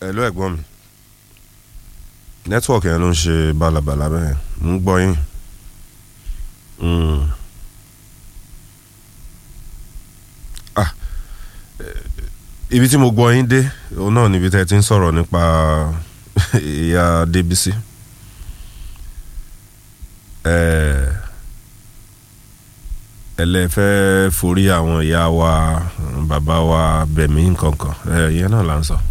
Hello ẹ̀gbọ́n mi nẹ́tíwọ̀kì yẹn ló ń ṣe bálabàla bẹ́ẹ̀ ń gbọ́ yín Mm. Ah, eh, ibi tí mo gbọ́ yín dé òun náà níbi tẹ́ ẹ ti ń sọ̀rọ̀ nípa ìyá Débísí Eh, ẹlẹ́fẹ́ forí àwọn ìyá wa bàbá wa bẹ̀mí nkankan Eh, ìyẹn náà là ń sọ.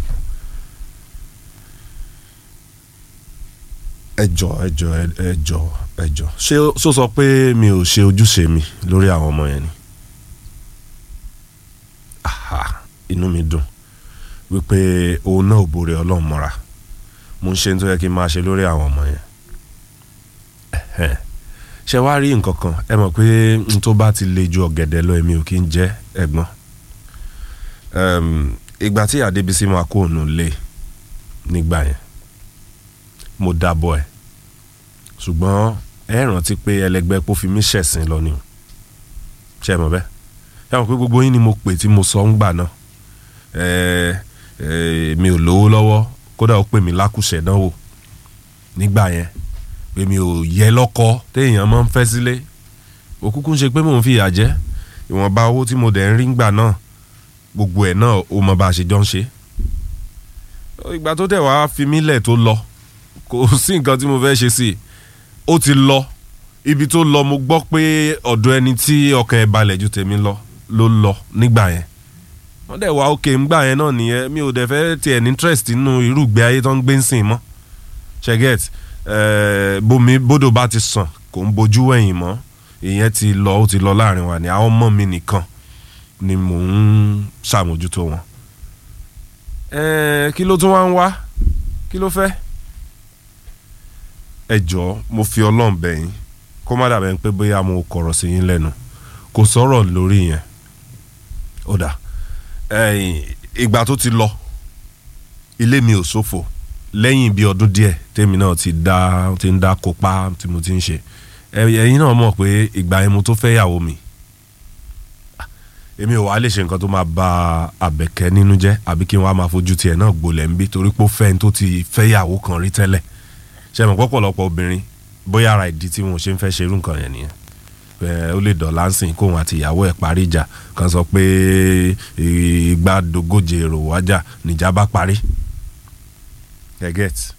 ẹjọ ẹjọ ẹjọ ẹjọ ṣé ó sọ pé mi ò ṣe ojúṣe mi lórí àwọn ọmọ yẹn ni aha inú mi dùn wípé òun náà ò borí ọlọ́run mọ́ra mo ń ṣe ní tó yẹ kí n máa ṣe lórí àwọn ọmọ yẹn Ẹhẹ́n. ṣé wàá rí nǹkan kan ẹ mọ̀ pé n tó bá ti le ju ọ̀gẹ̀dẹ̀ lọ èmi ò kí ń jẹ́ ẹ̀gbọ́n Ẹm, ìgbà tí Adébísí máa kó òun lé nígbà yẹn mo dábọ̀ ẹ̀ ṣùgbọ́n ẹ rántí pé ẹlẹgbẹ́ pò fi mí ṣẹ̀sìn lọ ni o. ṣe é mọ̀ bẹ́ẹ̀ ṣe mọ̀ pé gbogbo yín ni mo pè tí mo sọ ń gbà náà ẹ ẹ mi ò lówó lọ́wọ́ kódà ó pè mí lákùṣẹ̀ dánwò nígbà yẹn pé mi ò yẹ lọ́kọ téèyàn máa ń fẹ́ sílé òkúkú ń ṣe pé mò ń fìyà jẹ ìwọ̀nba owó tí mo dẹ̀ ń rí ngbà náà gbogbo ẹ̀ náà ó mọ bá a ṣe jọ ń ṣe ìgbà tó tẹ̀ wá fi mí lẹ̀ tó lọ kò sí nǹkan tí mo fẹ́ ṣe sí i ó ti lọ ibi tó lọ mo gbọ́ pé ọ̀dọ̀ ẹni tí ọkàn ẹ̀ balẹ̀ ju tèmi lọ ló lọ nígbà yẹn wọ́n dẹ̀ wá òkè ńgbà yẹn náà nìyẹn mi ò dẹ̀ fẹ́ tiẹ̀ ní interest nínú irú ìgbé ayé tó ń gbé ń sìn mọ́ ṣẹ́gẹ́t bomi bódò bá ti sàn kò ń bojú wẹ̀yìn mọ́ ìyẹn ti lọ ó ti lọ láàrin wa ni àwọn ọmọ mi nìkan ni mò ń ṣàmójútó wọn Eh, kí ló tún wá ń wá kí ló fẹ́ ẹ jọ̀ọ́ mo fi ọlọ́run bẹ̀ yín kó má dàbẹ̀ pé bóyá mo kọ̀rọ̀ sí yín lẹ́nu kò sọ̀rọ̀ lórí yẹn ó dà ẹ̀yìn ìgbà tó ti lọ ilé mi ò ṣòfò lẹ́yìn bíi ọdún díẹ̀ tèmi náà ti dá ti ń dá kópa tí mo ti ń ṣe ẹ- ẹ̀yin náà mọ̀ pé ìgbà yẹn mo tó fẹ́ yàwó mi èmi ò wá lè ṣe nǹkan tó máa ba àbẹ̀kẹ́ nínú jẹ́ àbí kí n wá máa fojú tiẹ̀ náà gbolẹ̀ ń bí torí pé ó fẹ́ ní tó ti fẹ́yàwó kan rí tẹ́lẹ̀ ṣe mọ̀ pọ̀pọ̀lọpọ̀ obìnrin bóyá ara ìdí tí wọn ò ṣe ń fẹ́ ṣerú nǹkan yẹn nìyẹn ẹ ó lè dọ̀là ń sìn kóun àti ìyàwó ẹ̀ parí ìjà kan sọ pé ìgbà dógóje èrò wájà níjà bá parí ẹ get